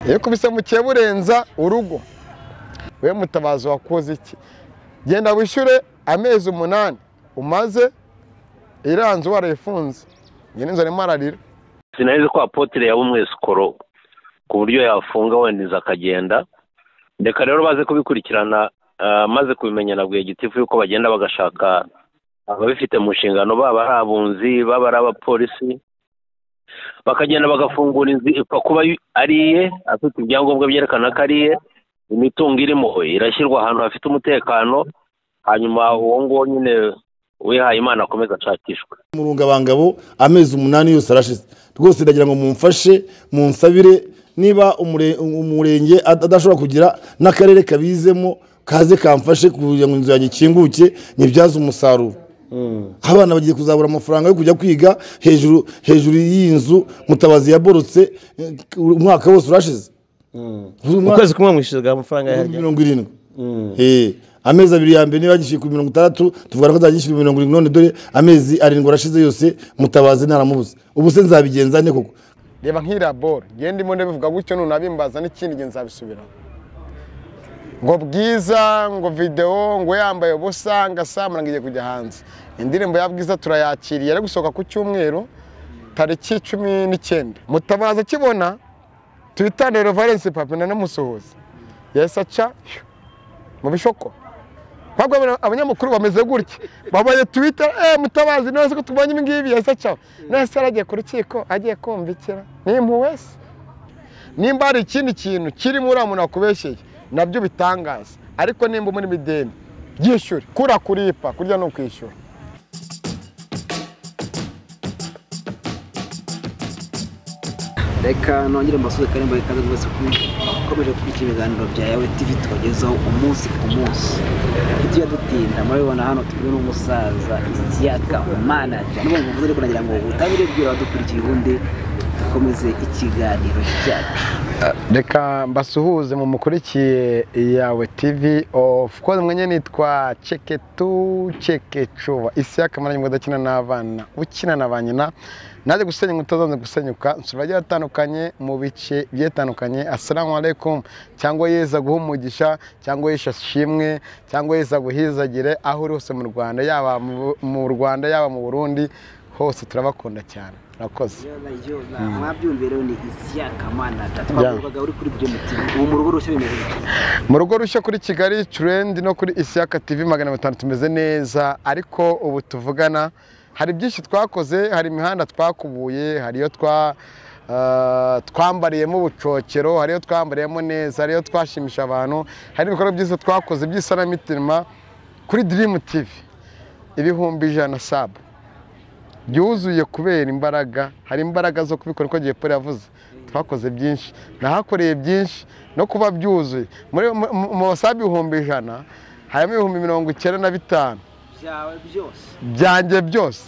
iyo kubise mukiye burenza urugo we mutabazi wakoze iki genda wishyure amezi umunani umaze iranze warayifunze njye n'inzu arimo ararira sinari ko apotire yaba umwesikoro ku buryo yafunga wendeza akagenda reka rero baze kubikurikirana maze kubimenya na gitifu yuko bagenda bagashaka ababifite mu nshingano baba ari abunzi baba ari abapolisi bakagenda bagafungura inzu ipfa kuba ari iye afite ibyangombwa byerekana ko ari iye imitungo irimo irashyirwa ahantu hafite umutekano hanyuma uwo nguwo nyine wihaye imana akomeza ashakishwe murungabangabo amezi umunani yose arashize rwose ndagira ngo mumfashe munsabire niba umurenge adashobora kugira n'akarere kabizemo kaze kamfashe kugira ngo inzu yanjye ikinguke nyibyaze umusaruro abana bagiye kuzabura amafaranga yo kujya kwiga hejuru hejuru y'iyi nzu mutabazi yaborotse umwaka wose urashize ukwezi kumwe mwishyurwa amafaranga ibihumbi mirongo irindwi amezi abiri ya mbere niba gishyuye ku mirongo itandatu tuvuga ko nzagishyura mirongo irindwi none dore amezi arindwi arashize yose mutabazi ntaramubuze ubu se nzabigenza ne koko reba nk'iriya boro ngende ndimo ndabivuga gutyo nunabimbaza n'ikindi gihe nzabisubiraho ngo bwiza ngo videwo ngo yambaye ubusa ngo asamura ngo igiye kujya hanze indirimbo ya bwiza turayakiriye ari gusohoka ku cyumweru tariki cumi n'icyenda mutabaza akibona tuyitandire valensi papina n'umusuhuzi yahise aca mu bishoko ntabwo abanyamakuru bameze gutya babaye twita eee mutabazi neza ko tubonye ibi ngibi yahise aca none se yaragiye ku rukiko agiye kumvikira ni wese nimba hari ikindi kintu kirimo uriya muntu wakubeshyeye nabyo bitangaza ariko nimba muri mideni byishyure kura kuripa kurya ni ukwishyura reka nongere mbasuze kandi mbaye ikaze rwose ukomeje gukurikira ibiganiro bya yawe tivi tubagezaho umunsi ku munsi tujya dutinda murabibona hano turi n'umusaza isiyaka manaja n'ubu ngubu ariko nagira ngo ubutabire bwira abadukurikiye ubundi dukomeze ikiganiro cyacu reka mbasuhuze mu mukurikiye yawe tivi ofu koze mwenye nitwa ceketu cekecuba isi y'akamaranye ngo udakina n'abana ukina na ba nyina najya gusenya inkuta zanze gusenyuka nsura agiye atandukanye mu bice bigiye bitandukanye asalamu alaikum cyangwa yeza guha umugisha cyangwa yesha shimwe cyangwa yeza guhizagire aho uri hose mu rwanda yaba mu rwanda yaba mu burundi hose turabakunda cyane murakoze mwabyumva rero ni isiyakamanata twavugaga uri kuri byo mutima ubu mu rugo rushya bimeze mu rugo rushya kuri kigali turendi no kuri isiyaka tivi magana atanu tumeze neza ariko ubu tuvugana hari byinshi twakoze hari imihanda twakubuye hari iyo twa twambariyemo ubucokero hari iyo twambariyemo neza hari iyo twashimisha abantu hari ibikorwa byiza twakoze by'isanamitima kuri dirimu tivi ibihumbi ijana sabu byuzuye kubera imbaraga hari imbaraga zo kubikora uko gihe yavuze twakoze byinshi nahakoreye byinshi no kuba byuzuye mu basabi ibihumbi ijana harimo ibihumbi mirongo icyenda na bitanu byanjye byose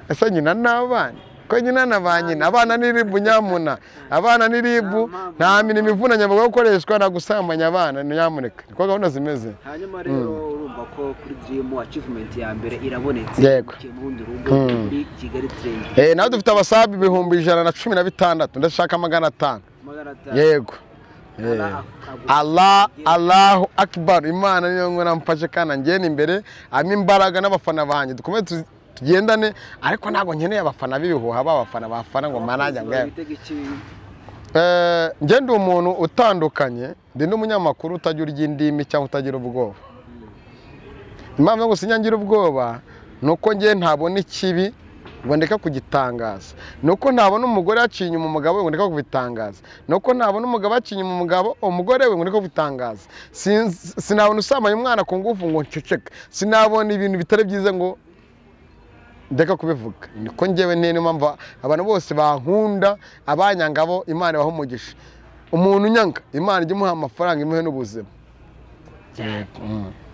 ese nyina n'abana ko nyina na ba nyina abana n'iribu nyamuna abana n'iribu nta mirimo ivunanye bagomba gukoreshwa na gusambanya abana nyamuneka niko gahunda zimeze hanyuma rero urumva ko kuri dirimu acivumenti ya mbere irabonetse yego muri kigali eh nawe dufite abasabi ibihumbi ijana na cumi na bitandatu ndashaka magana atanu yego Allah Allahu Akbar Imana niyo ngona mfashe kana ngene imbere ama imbaraga n'abafana banjye dukomeze tugendane ariko ntabwo nkeneye abafana b'ibihuha b'abafana bafana ngo manajya ngo njye ndi umuntu utandukanye ndi n'umunyamakuru utagira urya indimi cyangwa utagira ubwoba impamvu yo gusa inyangira ubwoba ni uko njye ntabona ikibi ngo ndeka kugitangaza ni uko ntabona umugore yaciye inyuma umugabo we ngo ndeka kubitangaza ni uko ntabona umugabo yaciye inyuma umugabo umugore we ngo ndeka kubitangaza sinabona usambanya umwana ku ngufu ngo nceceke sinabona ibintu bitari byiza ngo ndeka kubivuga niko ngewe niyo mpamvu abantu bose bankunda abanyangabo imana ibaha umugisha umuntu unyanga imana ijya imuha amafaranga imuhe n'ubuzima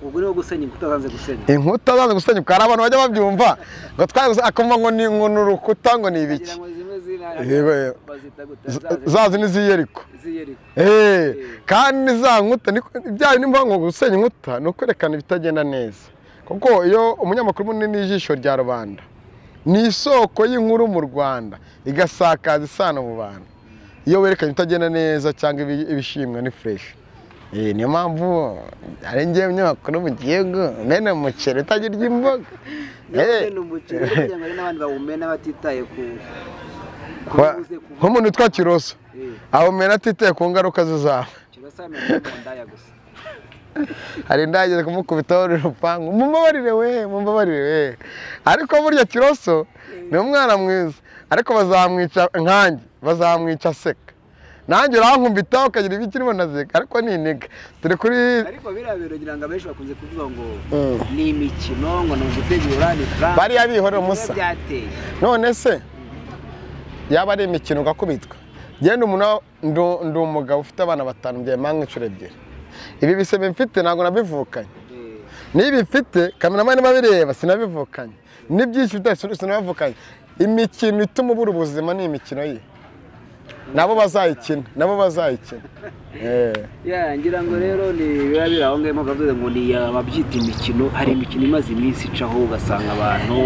ubwo niwo gusenya inkuta zanze gusenya inkuta zanze gusenya hari abantu bajya babyumva ngo twaguze akumva ngo ni urukuta ngo ni ibiki za zindi z'iyeriko kandi za nkuta ibyayo niyo mpamvu gusenya inkuta ni ukwerekana ibitagenda neza kuko iyo umunyamakuru munini y'ijisho rya rubanda ni isoko y'inkuru mu rwanda igasakaza isano mu bantu iyo werekanye utagenda neza cyangwa ibi- ibishimwa ni fureshi Eh, niyo mpamvu ari njyewe umunyamakuru mu gihugu mena umuceri utagirya imboga Eh, ni umuceri kugira ngo hari n'abandi bawumena batitaye ku kwa- kuwuze kuva nk'umuntu utwa kiroso awumena atitaye ku ngaruka zizaba kirasana ndaya gusa hari ndageze kumukubitaho urupangu mumbabarire we mumbabarire we ariko burya kiroso ni umwana mwiza ariko bazamwica nkanjye bazamwica aseka nanjye urankumbitaho ukagira ibikirimo na zika ariko ni intege turi kuri ariko biriya bintu ngira ngo abenshi bakunze kuvuga ngo Mm. ni imikino ngo ni ugutegura ni purani Bariya bihorera umusa. byateye none se yaba ari imikino ugakubitwa genda umuntu ndu- ndi umugabo ufite abana batanu byawe mpanga inshuro ebyiri ibi bisebe mfite ntabwo nabivukanye Eh, niba mfite kameramani babireba sinabivukanye n'ibyinshi mfite sin- sinabivukanye imikino ituma ubura ubuzima ni imikino ye nabo bazayikina nabo bazayikina Eh. ya ngira ngo rero ni biba biri aho ngaho mpamvu bavuze ngo ni ababyita imikino hari imikino imaze iminsi icaho ugasanga abantu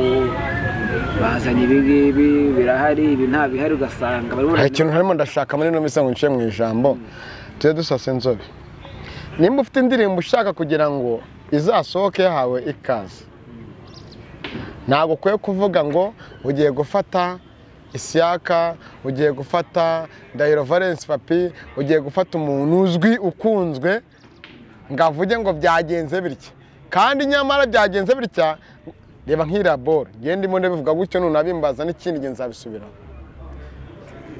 bazanye ibi ngibi birahari ibi nta bihari ugasanga barimo hari ikintu harimo ndashaka muri ino minsi ngo nshyire mu ijambo tujye dusasa inzobe nimba ufite indirimbo ushaka kugira ngo izasohoke yahawe ikaze ntabwo ukwiye kuvuga ngo ugiye gufata isiyaka ugiye gufata ndahiro valence papi ugiye gufata umuntu uzwi ukunzwe ngo avuge ngo byagenze bitya kandi nyamara byagenze bitya reba nk'iriya boro ngende ndimo ndabivuga gutyo nunabimbaza n'ikindi gihe nzabisubiraho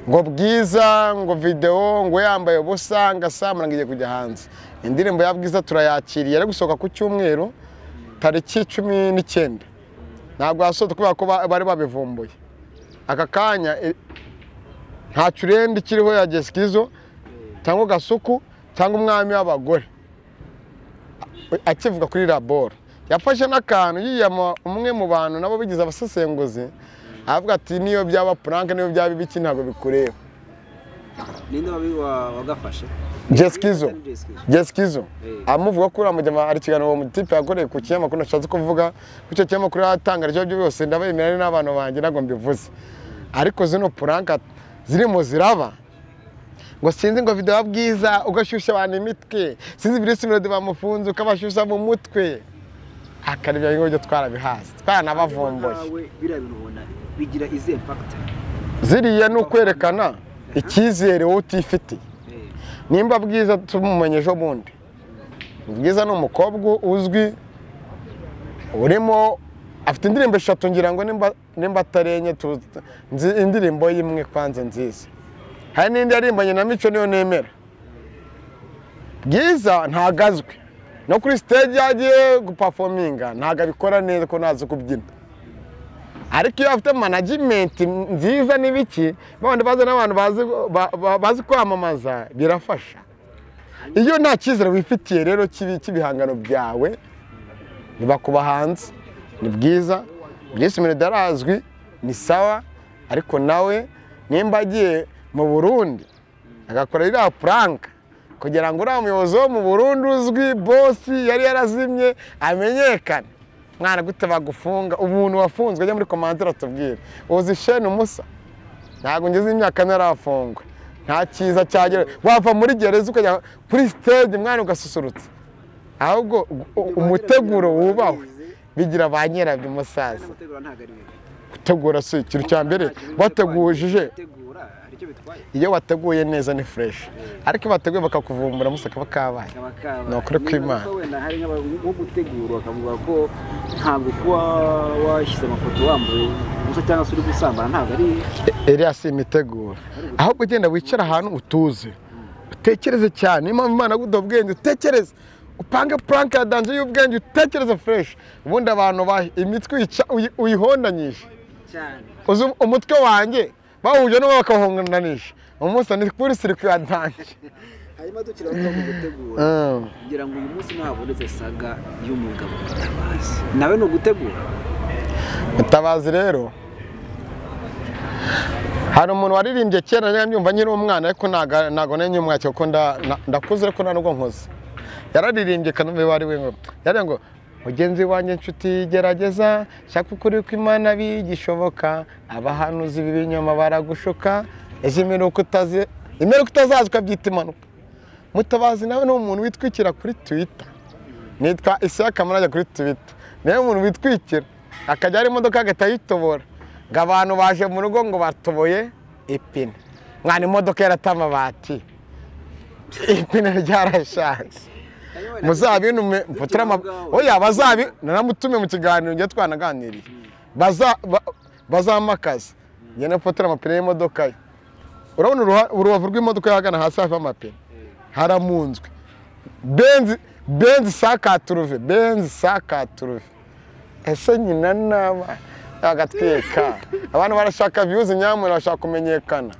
ngo bwiza ngo videwo ngo yambaye ubusa ngo asamura ngo igiye kujya hanze indirimbo ya bwiza turayakiriye ari gusohoka ku cyumweru tariki cumi n'icyenda ntabwo yasohotse kubera ko ba- bari babivumbuye aka kanya e, ntacyo urenda ikiriho ya gesikizo cyangwa gasuku cyangwa umwami w'abagore A- akivuga kuri laboro yafashe n'akantu yiyama umwe mu bantu nabo bigize abasesenguzi avuga ati niyo byaba puranke niyo byaba ibiki ntabwo bikureba ninde wabi- wa- wagafashe Jesikizo Jesikizo. Jesikizo Eh. amuvuga ko uriya mujyama hari ikiganiro uwo mutipe yakoreye ku kinyamakuru nashatse kuvuga ko icyo kinyamakuru yatanga ibyo aribyo byose ndabemera ari n'abantu banjye ntabwo mbivuze ariko zino puranka zirimo ziraba ngo sinzi ngo video ya bwiza ugashyushya abantu imitwe sinzi birisi melodi bamufunze ukabashyushya mu mutwe akaribyo ngibyo twarabihaze twaranabavumbuye Nawe biriya bintu ubona bigira izihe mpakita ziriya ni ukwerekana icyizere wowe utifitiye nimba bwiza tumumenye ejo bundi bwiza ni umukobwa uzwi urimo afite indirimbo eshatu ngira ngo nimba- nimba atarenye tu- nzi indirimbo y'imwe kwanze nziza hari n'indi yarimbanye na mico niyo nemera bwiza ntabwo azwi no kuri stage iyo agiye gupafominga ntabwo abikora neza ko ntazi kubyina ariko iyo afite manajimenti nziza n'ibiki babandi bazi n'abantu bazi- ba- ba- bazi kwamamaza birafasha iyo nta cyizere wifitiye rero cy'ibi- cy'ibihangano byawe biba ku bahanzi ni bwiza Bruce Melody arazwi ni sawa ariko nawe nimba agiye mu burundi agakora iriya puranka kugira ngo uriya muyobozi wo mu burundi uzwi bosi yari yarazimye amenyekane mwana gute bagufunga umuntu wafunzwe ajya muri komantire atubwire uzi sheni umusa ntabwo ngeze imyaka ntarafungwa nta cyiza cyagera wava muri gereza ukajya kuri sitade mwana ugasusurutsa ahubwo u- umuteguro wubahwe bigira ba nyirabyo umusaza gutegura ntabwo ari bibi gutegura si ikintu cya mbere bategujije gutegura hari icyo bitwaye iyo wateguye neza ni fureshi ariko iyo bateguye bakakuvumbura musaka bakabaye kaba kaba Ni ukuri kw'Imana. Niba wenda hari nk'aba- nko gutegura bakavuga ko ntabwo kuba washyize amafoto wambaye gusa cyangwa se uri gusambana ntabwo ari iriya si imiteguro ahubwo ugenda wicara ahantu utuje utekereze cyane niyo mpamvu imana yaguduha ubwenge utekereze upange puranke ya danje y'ubwenge utekereze fureshi ubundi abantu ba- imitwe uyica- uyi- uyihondanyije cyane uzi umutwe wanjye bawuje n'uwo bakawuhonganisha umunsi ni kuri siri kuyadanje hanyuma dukira bavuga ngo gutegura kugira ngo uyu munsi ntihabonetse saga y'umugabo mutabazi nawe ni ugutegura mutabazi rero hari umuntu waririmbye kera njya mbyumva nkiri umwana ariko ntago- ntago nenye umwacyo kuko nda- na- ndakuze ariko nta nubwo nkoze yararirimbye kanombe wari we ngo yari ngo mugenzi wanjye nshuti gerageza shaka ukuri kw'imana bigishoboka abahanuzi b'ibinyoma baragushuka ijimira uko utazi imeruka utazaza ukabyita impanuka mutabazi nawe ni umuntu witwikira kuri twita nitwa isaya kamara ajya kuri twita niwe umuntu witwikira akajya hari imodoka agahita ayitobora ngo abantu baje mu rugo ngo batoboye ipine mwana imodoka yarata amabati ipine ryarashaje muzabinume mfotore ama oya bazabi nanamutume mu kiganiro njye twanaganiriye Baza- ba- bazamakaza njye nafotora amapine y'imodoka ye urabona uruha- urubavu rw'imodoka yahagana hasi hafi y'amapine haramunzwe benzi benzi sakaturuve benzi sakaturuve ese nyina naba bagatwika abantu barashaka viyuzi nyamuntu bashaka kumenyekana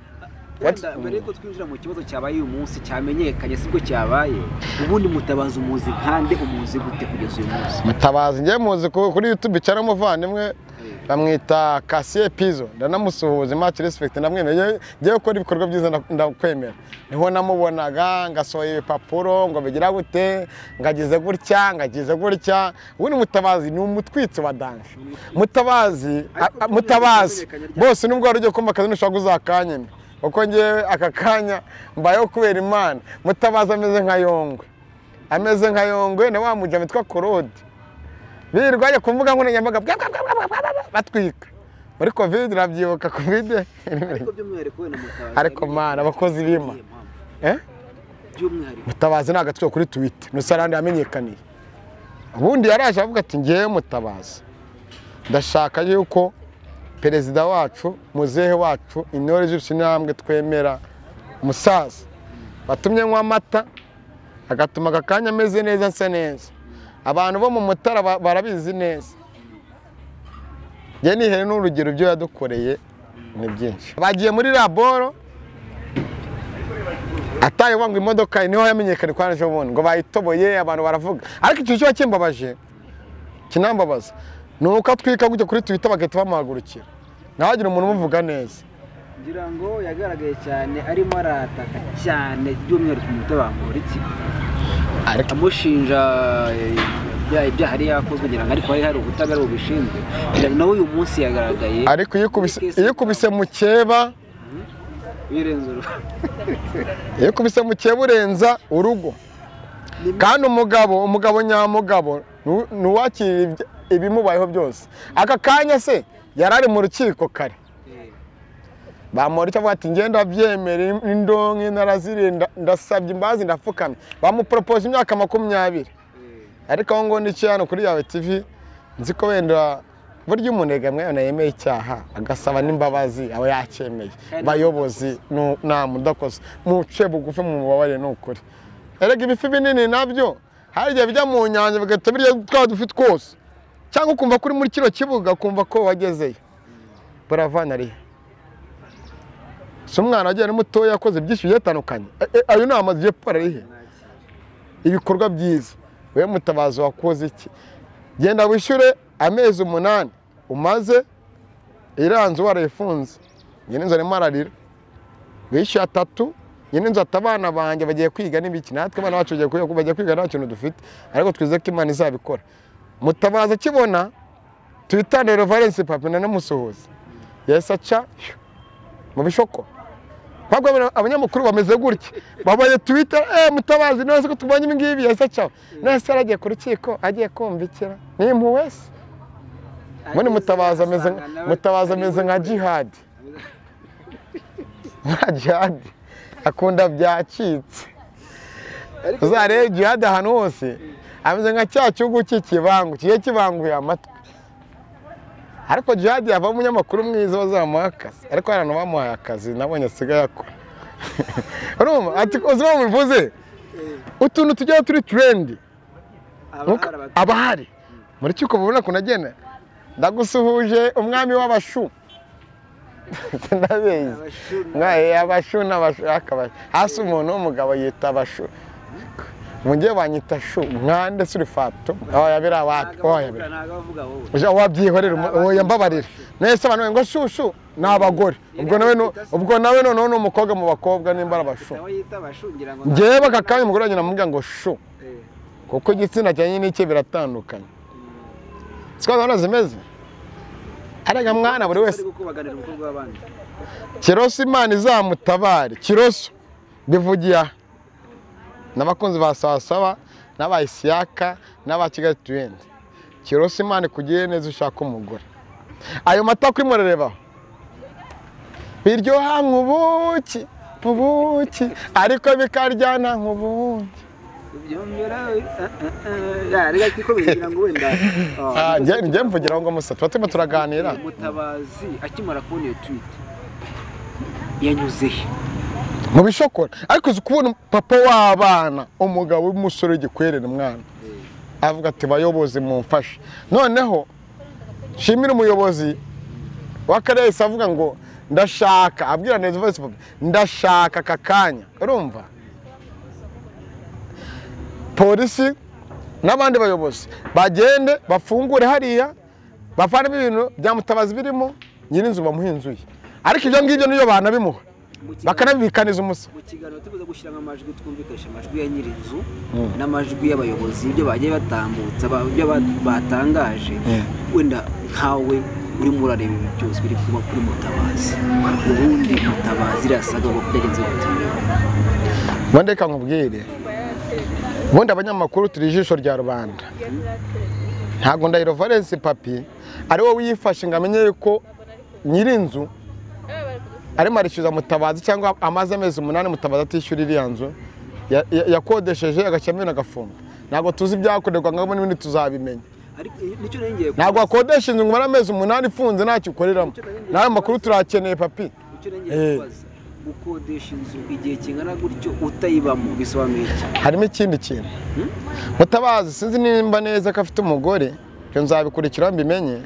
wenda mbere yuko twinjira mu kibazo cyabaye uyu munsi cyamenyekanye sibwo cyabaye ubundi mutabazi umuzi nkande umuzi gute kugeza uyu munsi mutabazi njye muzi ku- kuri youtube cyane umuvandimwe bamwita kasiye pizo ndanamusuhuza imaki respekiti ndamwemera Njyewe- njyewe ukora ibikorwa byiza nda- ndakwemera niho namubonaga ngasohoye ibipapuro ngo bigira gute ngagize gutya ngagize gutya ubundi mutabazi ni umutwitsi wa danje mutabazi a- a- mutabazi bose nubwo wari ugiye kumva akazi ntushobora kuzakanyeme kuko njyewe aka kanya mbayeho kubera imana mutabazi ameze nka yongwe ameze nka yongwe na wa mujya witwa korode birirwa ajya ku mbuga nkoranyambaga bwa- bwa- bwa- bwa- bwa- bwa- bwa- batwika muri kovide urabyibuka kovide ariko by'umwihariko wenda mutabazi Ariko mana, abakozi b'Imana. Eh? by'umwihariko mutabazi ni agatwe kuri twita nusarandi yamenyekaniye ubundi yaraje avuga ati ngewe mutabazi ndashaka yuko perezida wacu muzehe wacu intore z'urushinambwe twemera musaza watumye nywa amata agatuma aka kanya ameze neza asa neza abantu bo mu mutara ba- barabizi neza njye nihere n'urugero ibyo yadukoreye ni byinshi bagiye muri laboro ataye wanga imodoka ye, niho yamenyekanye kwa naje ubundi ngo bayitoboye abantu baravuga ariko icyo kiba kimbabaje kinambabaza ni uko atwika gutya kuri twita bagahita bamuhagurukira nawe agira umuntu umuvuga neza ngira ngo yagaragaye cyane arimo arataka cyane by'umwihariko umutabangura iki Ariko- amushinja eh, ibyaha ibyaha yari yakozwe ngira ngo ariko hari hari ubutabera bubishinzwe Ngira ngo nawe uyu munsi yagaragaye ariko iyo ukubise- iyo ukubise mukeba birenze uruhu iyo ukubise mukeba urenza urugo kandi umugabo umugabo nyamugabo nu- ni uwakira ibya- ibimubayeho byose aka kanya se yari ari mu rukiko kare bamuhora icyo avuga ati ngenda byemera indonke narazirinda ndasabye imbazi ndapfukamye bamuporopoje imyaka makumyabiri ariko aho ngo n'icyo hano kuri yawe tivi nzi ko wenda burya umunega mwana yemeye icyaha agasaba n'imbabazi aba yacyemeye bayobozi nu- nta mudakoze muce bugufi mu bubabare ni ukuri erega ibifi binini nabyo hari igihe bijya mu nyanja bigahita birya twa dufi twose cyangwa ukumva ko uri muri kino kibuga ukumva ko wagezeyo buravana arihe si umwana wagiye ari mutoya yakoze byinshi bigiye bitandukanye E- e, ayo ni amazu igiye gupfa arihe ibikorwa byiza wowe mutabazi wakoze iki genda wishyure amezi umunani umaze iranzu warayifunze nyine inzu arimo ararira wishyuye atatu nyine inzu ati abana banjye bagiye kwiga n'ibiki natwe abana bacu bagiye kwiga bagiye kwiga nta kintu dufite ariko twizeye ko imana izabikora mutabazi akibona twitandire valensi papi nanamusuhuza yahise aca mu bishoko ntabwo abana- abanyamakuru bameze gutya babaye twita eee mutabazi none se ko tubonye ibi ngibi yahise acaho none se yaragiye ku rukiko agiye kumvikira ni impuhwe se ubundi mutabazi ameze nka- mutabazi ameze nka jihadi nka jihadi akunda byacitse uzarebe jihadi ahantu hose ameze nka cya cyugu cy'ikibangu kigiye kibanguye amatwi ariko jihadi yavamo umunyamakuru mwiza bazamuha akazi ariko hari abantu bamuhaye akazi nabonye asigaye akora urumva ati uzi uwo bivuze utuntu tujyaho turi turendi Nuko aba ahari muri cyuko mubona ukuntu agenda ndagusuhuje umwami w'abashu ndabizi mwaye abashu n'abashu akabashu hasi umuntu w'umugabo yita abashu mujye banyita shu mwande suri fato oya biriya wati oya biriya ntabwo avuga wowe ujya wabyihorera umu- uwo yambabarira nese abantu ngo shu shu ni abagore ubwo nawe nu- ubwo nawe noneho ni umukobwa mu bakobwa nimba ari abashu nawe yita abashugira ngo ngewe aka kanya umugore agenda amubwira ngo shu Eh, kuko igitsina cyanjye n'icye biratandukanye siko gahunda zimeze arega mwana buri wese bari gukubaganira umukobwa w'abandi kiroso imana izamutabare kiroso mbivugiye aha n'abakunzi ba sawa sawa n'aba isiyaka n'aba kigali tuwenti kirose imana ikugiriye neza ushaka umugore ayo mata kuri murarebaho biryoha nk'ubuki nk'ubuki ariko bikaryana nk'ubuki reka twikomeje ngo wenda Ah, ah, njye njye mvugira ngo musa tuba turimo turaganira mutabazi akimara kubona iyo twite yanyuze he mu bishokora ariko uzi kubona papa w'abana umugabo w'umusore w'igikwerere mwana avuga ati bayobozi mumfashe noneho nshimire umuyobozi w'akarere yahise avuga ngo ndashaka abwira neza voice papa ndashaka aka kanya urumva polisi n'abandi bayobozi bagende bafungure hariya bavanemo ibintu bya mutabazi birimo nyirinzu bamuha inzu ye ariko ibyo ngibyo niyo banabimuha Mu kiganiro- bakanabibikaniza umusa mu kiganiro tubuze gushyira amajwi twumvikanisha amajwi ya nyir'inzu n'amajwi y'abayobozi ibyo bagiye batambutsa ba- ibyo ba- batangaje wenda nkawe urimo urareba ibi byose biri kuba kuri mutabazi ubundi mutabazi irasaga ngo byagenze gute ubundi reka nkubwire ubundi abanyamakuru turi ijisho rya rubanda ntabwo ndahiro valensi papi ari wowe yifashe ngo amenye yuko nyir'inzu arimo arishyuza mutabazi cyangwa amaze amezi umunani mutabazi atishyura iriya nzu ya- ya- yakodesheje agashyiramo ibintu agafunga ntabwo tuzi ibyakorerwa ngo n'ibindi tuzabimenya ariko nicyo nari ngiye ntabwo wakodesha inzu ngo umare amezi umunani ifunze ntacyo ukoreramo n'ayo makuru turakeneye papi nicyo nari ngiye kubaza gukodesha inzu igihe kingana gutyo utayibamo bisobanuye iki harimo ikindi kintu mutabazi sinzi nimba neza ko afite umugore ibyo nzabikurikira mbimenye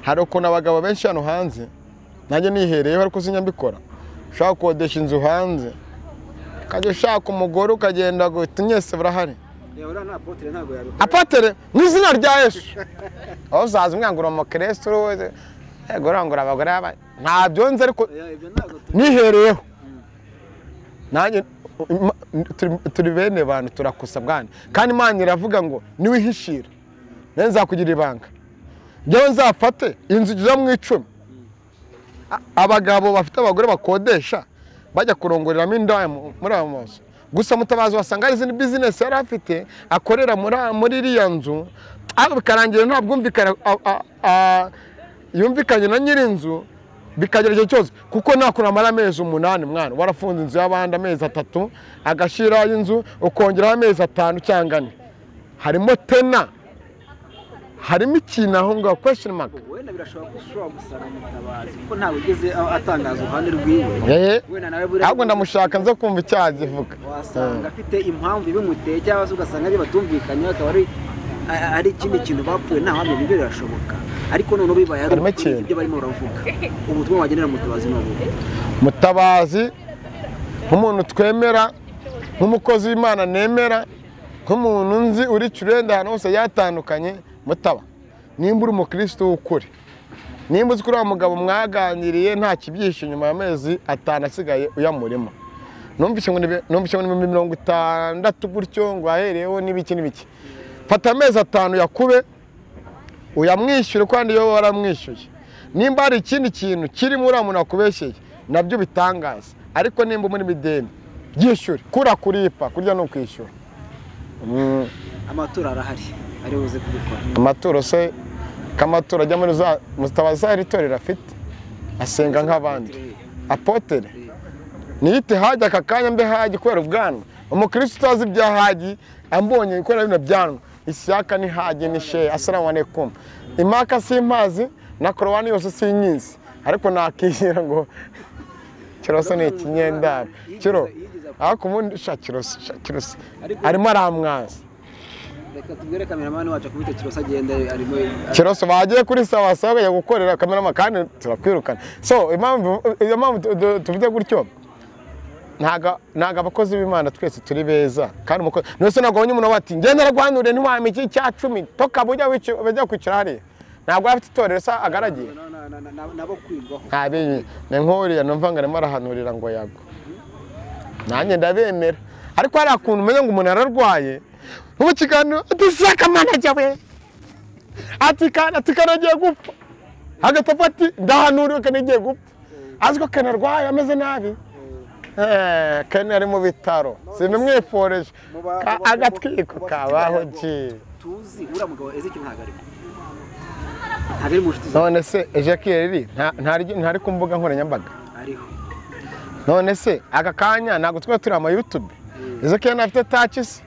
hari ukuntu abagabo benshi hano hanze nanjye nihereyeho ariko sinya mbikora ushaka gukodesha inzu hanze ukajya ushaka umugore ukagenda guhita mwese burahari yaba uriya nta potere ntabwo yabikora apatere mu izina rya yesu aho uzaza umwangura mu kiresu wese yego urangura abagore b'aba- ntabyo nzi ariko ibyo ntabwo tu- nihereyeho nanjye ima- turi- turi bene bantu turakosa bwana kandi imana iravuga ngo niwihishira nawe nzakugira ibanga njyewe nzafate inzu igera mu icumi A- abagabo bafite abagore bakodesha bajya kurongoreramo indaya mu- muri ayo mazu gusa mutabazi wasanga hari izindi bizinesi yari afite akorera muri muri iriya nzu ariko bikarangira nta bwumvikane a- a- a- yumvikanye na nyir'inzu bikagera igihe cyose kuko nakora amara amezi umunani mwana warafunze inzu y'abandi amezi atatu agashyiraho inzu ukongeraho amezi atanu cyangwa ane harimo tena harimo ikintu aho ngaho kwesheni maka wenda birashoboka ko ushobora gusanga mutabazi kuko ntabwo ugeze aho atangaza uruhande rwiwe eee wenda nawe buriya ahubwo ndamushaka nze kumva icyaha agivuga wasanga afite impamvu ibimuteye cyangwa se ugasanga ari batumvikanye akaba ari a- ari ikindi kintu bapfuye nta wamenya ibyo birashoboka ariko noneho bibaye ari Harimo ukuri ikintu. ibyo barimo baravuga ubutumwa wagenera mutabazi ni ubuhe mutabazi nk'umuntu twemera nk'umukozi w'imana nemera nk'umuntu nzi uri curenda ahantu hose yatandukanye mutaba nimba uri umukirisitu w'ukuri nimba uzi ko uriya mugabo mwaganiriye nta kibyihishe nyuma y'amezi atanu asigaye uyamurimo numvise ngo ni- numvise ngo ni ibihumbi mirongo itandatu gutyo ngo ahereyeho n'ibiki n'ibiki fata amezi atanu yakube uyamwishyure kandi iyo waramwishyuye nimba hari ikindi kintu kirimo uriya muntu wakubeshyeye nabyo bitangaza ariko nimba muri bideni byishyure kura kuripa kurya ni ukwishyura Mm, amatora arahari ari buze kubikora amaturo se k'amaturo ajya muri za mutabazi hari itorero afite asenga nk'abandi apotere niyite hajya aka kanya mbe hajyi kubera ubwanwa umukirisitu utazi ibya hajyi ambonye kubera bino byanwa ishyaka ni hajyi ni shehe asalamu alaikum imaka simpazi na korowani yose sinyizi ariko nakiyira ngo kiroso ni ikinyendaro kiro ariko ubundi sha kiroso sha kiroso arimo aramwaza reka tubwire kameramani wacu akubite kirosa agenda arimo kiroso bagiye kuri sawa sawa bajya gukorera kamerama kandi turakwirukana so impamvu iyo mpamvu tu- tu- tuvuze gutyo ntago ntago abakozi b'imana twese turi beza kandi umukozi nose ntabwo abonye umuntu bati ngenda rwanure ntiwame iki cya cumi toka bujya wici- bujya kwicara hariya ntabwo afite itorero se agaragiye Na- na- na- na- nabo kwigwaho ntabibi ni nk'uriya numva ngo arimo arahanurira ngo yago nanjye ndabemera ariko hariya kuntu umenya ngo umuntu ararwaye ubu kiganiro ati saka manager we ati kana ati kana agiye gupfa hagati apfa ati ndahanuriwe kana agiye gupfa azi ko kana arwaye ameze nabi Eh, Ken ari mu bitaro sinumwifureje Muba- Ka- muba- agatwiko muba- kabaho muba- ji tuzi uriya mugabo ezeki ntabwo arimo ntabwo ari mu nshuti zawe none se ejekereri ntari ku mbuga nkoranyambaga ariho none se aka kanya ntabwo twari turi ama yutube izo kera ntafite taci se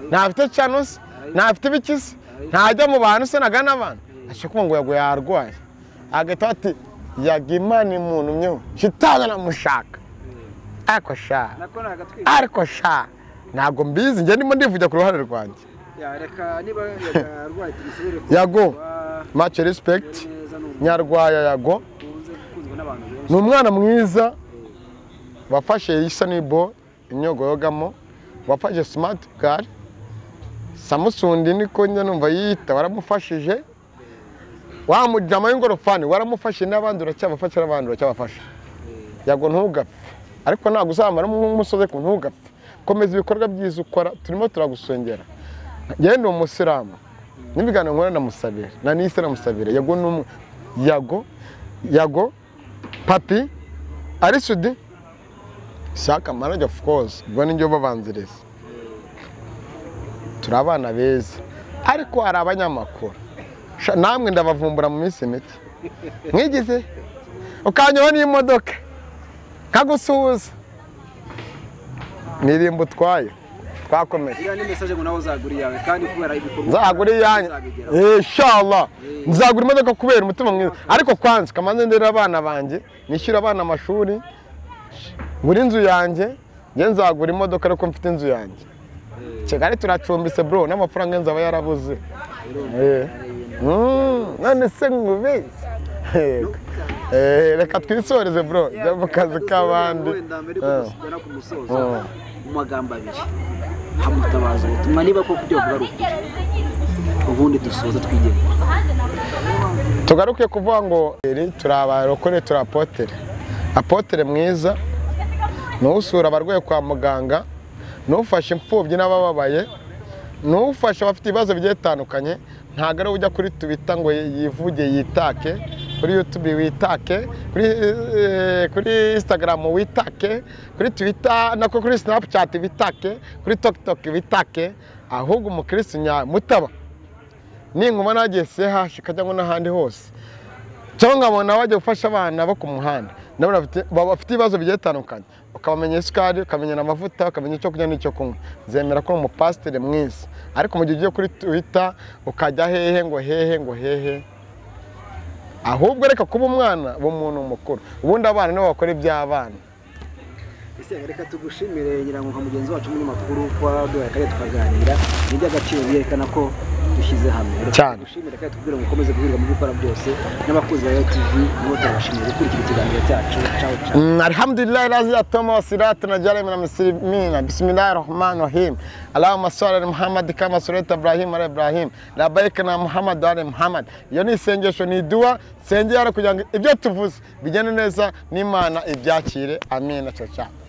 ntafite cano se ntafite ibiki se ntajya mu bantu se nagana abantu ashobora ngo yaguye yarwaye agahita ati yaga imana imuntumyeho shitani namushaka ariko sha nako ni agatwiko ariko sha ntabwo mbizi njye ndimo ndivugira ku ruhare rwanjye Ya, reka niba yarwaye tumusubire ku Yago. kuba mace respect neza ni umuntu nyarwaya yago ukunze gukunzwe n'abantu benshi ni umwana mwiza wafashe isanibo imyogo yogamo wafashe simati gari samusundi niko njya numva yiyita waramufashije wamujyamo y'ingorofani waramufashe n'abandi uracyabafasha n'abandi uracyabafasha yago ntugapfe ariko ntabwo uzamara nk'umusozi ku ntugapfe komeza ibikorwa byiza ukora turimo turagusongera yewe ni umusilamu n'ibiganiro nkora na musabire na nise na musabire yago ni umwe yago yago papi arisudi shaka marage of course ubwo nijyo babanziriza turi abana beza ariko hari abanyamakuru Sha- namwe ndabavumbura mu minsi mike mwigize ukanyaho n'imodoka nkagusuhuza nirimba utwaye twakomeje iriya ni mesaje ngo nawe uzagura iyawe kandi kubera ibikorwa nzagura iyanjye uzabigeraho. inshallah Eh. nzagura imodoka kubera umutima mwiza ariko kwanza kamanze ndera abana banjye nishyura abana amashuri buri inzu yanjye njye nzagura imodoka ariko mfite inzu yanjye kigali turacumbise bro n'amafaranga nzaba yarabuze Eh. Mm, none se nkubeshya Yego. Eh, reka twisoreze bro Ya, jya mu kazi dusubire k'abandi wenda mbere yuko Eh. dusubira ku musozo Oh. mu magambo abiri hamutabaza ubutumwa niba koko ibyo avuga ari ukuri ubundi dusoza twigire tugaruke kuvuga ngo iri turi abarokore turi apotere apotere mwiza ni usura abarwayi kwa muganga ni ufasha imfubyi n'abababaye ni ufasha abafite ibibazo bigiye bitandukanye ntabwo ari ujya kuri tubita ngo yivuge yitake kuri yutube witake kuri eh, kuri insitagaramu witake kuri twita nako kuri sinapucati witake kuri tokitok witake ahubwo umukirisitu nyamutaba ninkuma nagiye sehashi ikajya ngo n'ahandi hose cyangwa nkabona bajya gufasha abana bo ku muhanda nabo bafite- baba bafite ibibazo bigiye bitandukanye ukabamenya isukari ukamenya amavuta ukamenya icyo kurya n'icyo kunywa nzemera ko uri umupasiteri mwiza ariko mu gihe ugiye kuri twita ukajya hehe ngo hehe ngo hehe ahubwo reka kuba umwana uba umuntu mukuru ubundi abana nibo bakora iby'abana ese reka tugushimire nyirango nka mugenzi wacu w'umunyamakuru waduhaye akanya tukaganira ni iby'agaciro byerekana ko dushyize hamwe Reka Cyane. tugushimire kandi tubwire ngo ukomeze guhirwa mu byo ukora byose n'abakunzi ba tv nibo turabashimira gukurikira ikiganiro cyacu cawe cawe Mm, alhamdulillah lazia toma wasirata na jari mina muslimina bismillahi rahmani rahim allahumma salli ala muhammad kama suraita ibrahim ala ibrahim labaika na muhammad wa ala muhammad iyo ni isengesho ni iduwa sengera kugira ngo ibyo tuvuze bigende neza n'imana ibyakire amina cacao